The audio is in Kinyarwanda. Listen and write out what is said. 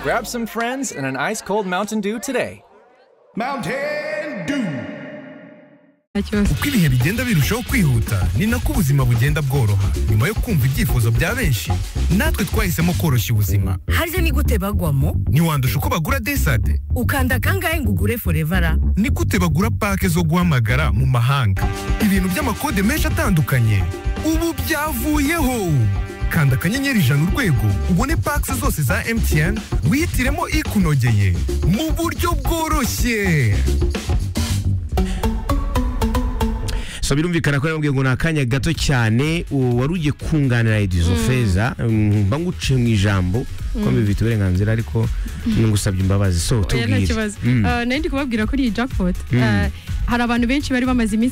Grab some friends and an ice cold Mountain Dew today. Mountain Dew. uko ibihe bigenda birushaho kwihuta ni nako ubuzima bugenda bworoha nyuma yo kumva ibyifuzo bya benshi natwe twahisemo koroshya ubuzima harya ni gute bagwamo ntiwandusha uko bagura desade ukanda kangahe ngo ugure forevara ni gute bagura pake zo guhamagara mu mahanga ibintu by'amakode menshi atandukanye ubu byavuyeho kanda akanyenyeri ijana urwego ubone pake zose za mtn wihitiremo ikunogeye mu buryo bworoshye so birumvikana ko yambwiye ngo ni akanya gato cyane uwo wari ugiye kunganira edizo feza mm, mba nguciye mu ijambo ko mbifite uburenganzira ariko ngusabye imbabazi so oya nta tubwire kibazo Mm. Ah, nari ndi kubabwira kuri iyi jackpot Ah, hari abantu benshi bari bamaze iminsi